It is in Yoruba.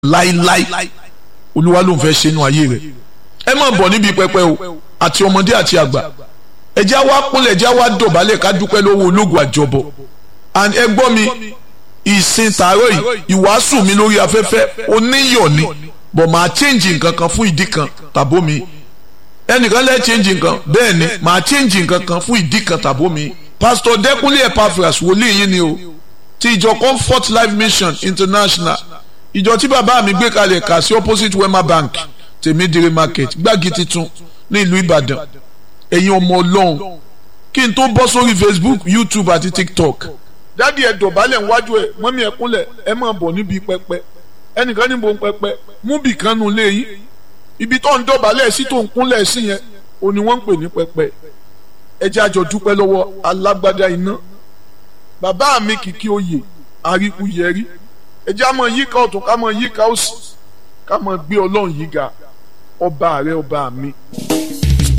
láíláí olúwa ló ń fẹ́ ṣe inú ayé rẹ̀ ẹ máa bọ̀ níbi pẹpẹ o àti ọmọdé àti àgbà ẹ jẹ́ wá kúnlẹ̀ ẹ jẹ́ wá dọ̀bálẹ̀ ká dúpẹ́ lọ́wọ́ ológun àjọbọ̀ and ẹ gbọ́ mi ìsìn tààrọ̀ yìí ìwàásù mi lórí afẹ́fẹ́ oníyọ̀ ni bọ̀ máa change nǹkan kan fún ìdí kan tàbó mi ẹnìkan lẹ́ change nǹkan bẹ́ẹ̀ ni máa change nǹkan kan fún ìdí kan tàbó mi pastor Dẹ́kúnlé Epaphras wòlíì yín ni o ti ìjọ Comfort Life Mission International ìjọ tí bàbá mi gbé kalẹ̀ kà sí opposite Wema Bank tèmídìrí market gbági titun ní ìlú Ìbàdàn ẹ̀yin ọmọ Ọlọ́run kí n tó bọ́ sórí Facebook YouTube àti TikTok dádì ẹ dọ̀bálẹ̀ níwájú ẹ mọ́mí ẹ kúnlẹ̀ ẹ máa bọ̀ níbi pẹpẹ ẹnìkan níbo ń pẹpẹ mú bì kan nu lé yín ibi tó ń dọ̀bálẹ̀ sí tó ń kúnlẹ̀ sí yẹn òní wọ́n ń pè ní pẹpẹ ẹ jẹ́ àjọ dúpẹ́ lọ́wọ́ alágbádá iná bàbá mi kìkì oyè àríkú yẹrí ẹ jẹ́ àmọ́ yíká ọ̀tún ká mọ́ yíká òsì ká mọ́ gbé ọlọ́run yìí ga ọba rẹ ọba mi.